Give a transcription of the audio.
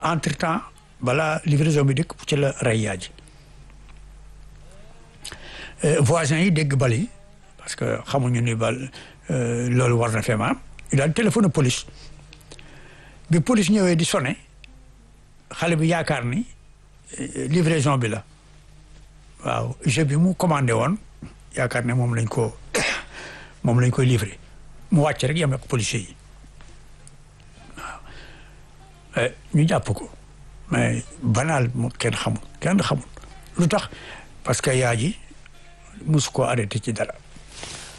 entre temps balaa livraison bi dikk ci la rey yaa ji voisins yi dégg bal yi parce que xamuñu ni bal loolu war na fee maam ñu daal téléphone police bi police ñëwee di sonné xale bi yaakaar ni livraison bi la waaw jeu bi mu commandé woon yaakaar ne moom lañ ko moom lañ koy livré mu wàcc rek yem ak policiers yi waaw ñu jàpp ko mais banal moom kenn xamul kenn xamul lu tax parce que yaa ji mosu koo arrêté ci dara